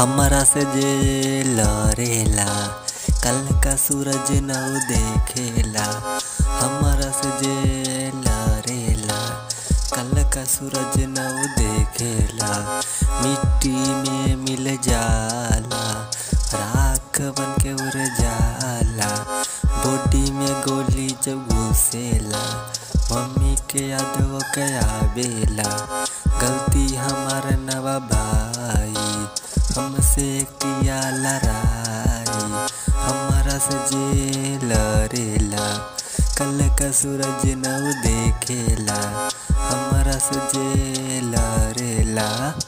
हमरा से जे लड़ेला कल का सूरज नौ देखेला हमरा से जे लड़ेला कल का सूरज नौ देखेला मिट्टी में मिल जाला राख बन के उड़ जाला बॉडी में गोली जब घुसेला मम्मी के याद वो के आवेला गलती हमार नवा भाई हमसे किया लड़ाई हमारा से जे लड़ेला कल का सूरज नौ देखेला हमारा से जे लड़ेला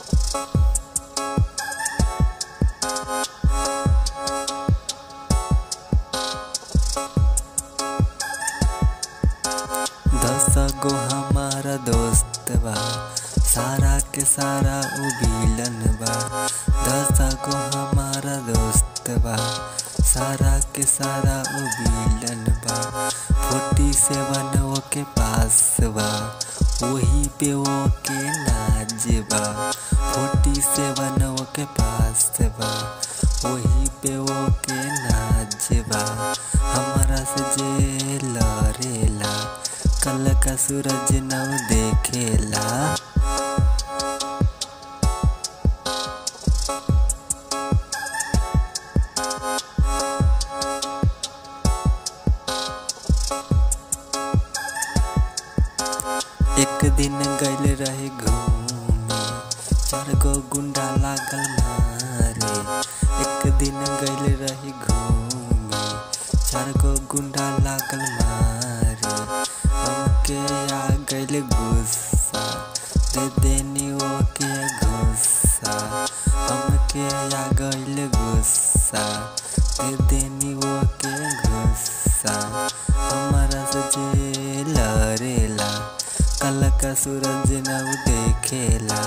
दस गो हमारा दोस्त बा सारा के सारा उ विलन बा दस गो हमारा दोस्त बा सारा के सारा उ विलन बा फोर्टी सेवन वो के पास बा वही पे वो के नाज बा फोर्टी सेवन वो के पास बा वही पे वो के नाज बा हमारा से जे लड़ेला कल का सूरज नौ देखेला एक दिन गइल रहे घूमे चार गो गुंडा लागल मारे एक दिन गइल रहे घूमे चार गो गुंडा लागल मारे हमके आ गइल गुस्सा दे देनी वो के गुस्सा हमके आ गइल गुस्सा दे देनी वो के गुस्सा हमारा से जे लड़ेला कल का सूरज नौ देखेला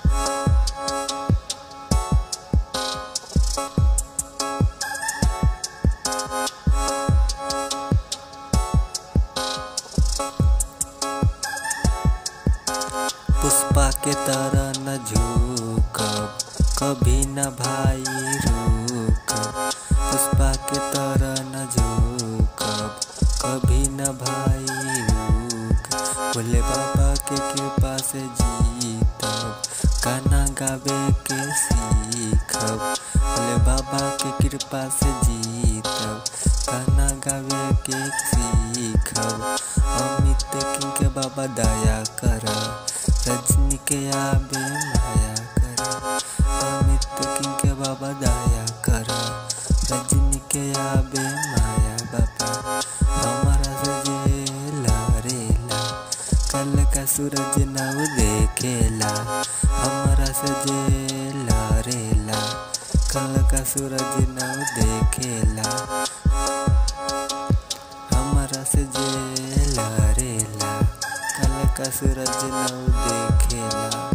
पुष्पा के तरह न झुकब कभी न भाई रुकब पुष्पा के तरह न झुकब कभी न भाई रुकब भोले बाबा के कृपा से जीतब गाना गावे के सीखब भोले बाबा के कृपा से जीतब गाना गावे के सीखब अमित किंग के बाबा दया कर रजनी के आबे माया कर अमित किंग के बाबा दया कर रजनी के आबे माया बाबा हमारा से जे लड़ेला कल का सूरज नौ देखेला हमारा से जे लड़ेला कल का सूरज नौ देखेला हमारा से जे लड़ेला कल का सूरज नौ देखेला